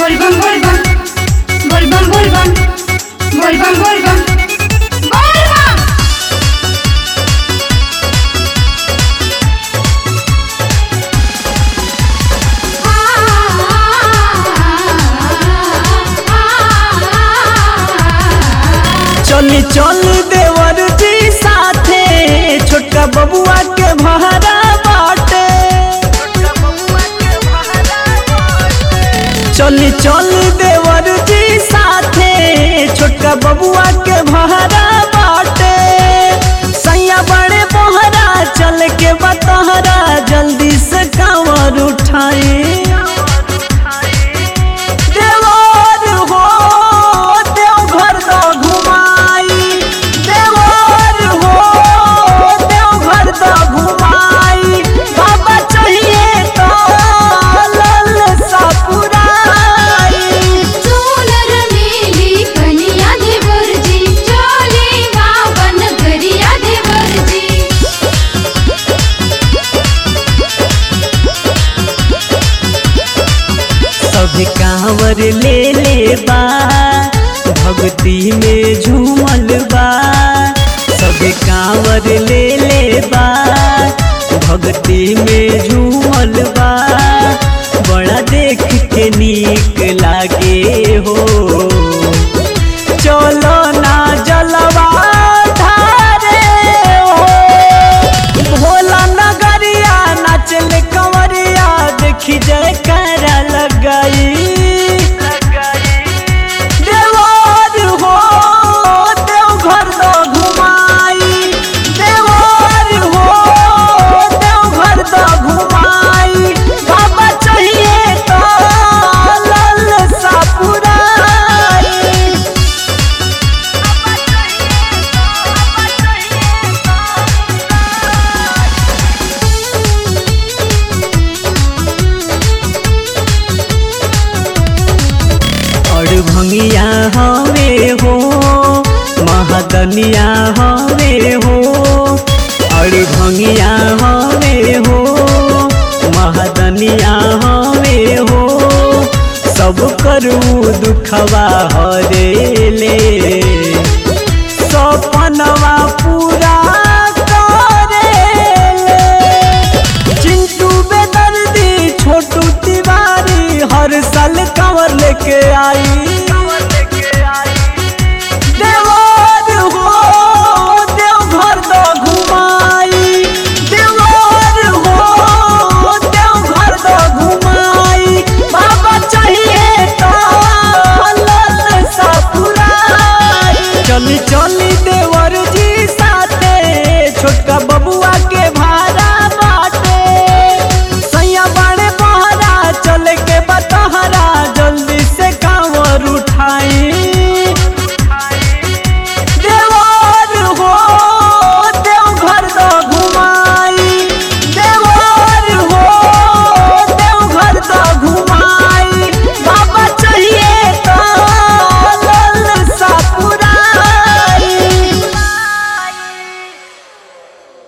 बोलबम बोलबम बोलबम बोलबम बोलबम बोलबम बोलबम चली चल देवर जी साथे छोटका बबुआ के भहरा बाटे चली चल देवर जी साथे छोटका बबुआ के भहरा बाटे सैया बड़े बोहरा चल के बतहरा जल्दी से कांवर उठाए देवर हो देवघर द घुमाई देवर हो देवघर द घुमाई बाबा चाहिए तो लल सपुराई सोनर मेली कनिया देवर जी चले गावन गरिया देवर जी सब कांवर ले ले बा भक्ति में झूमल बा सब कांवर ले ले बा भक्ति में झूमल बा बड़ा देख के नीक लागे हो चलो ना जलवा धारे हो भोला नगरिया नाचल कंवरिया देखी जय कर लगाई देवर हो देवघर द घुमाई देवर हो देवघर द घुमाई बाबा चाहिए तो लल सपुराई और भंगिया हवे हो महदनिया हवे हो और भंगिया हवे हो महदनिया हवे हो सब करू दुखवा हरे ले सपनवा पूरा करेले चिंटू बेदर्दी छोटू तिवारी हर साल कंवर लेके आई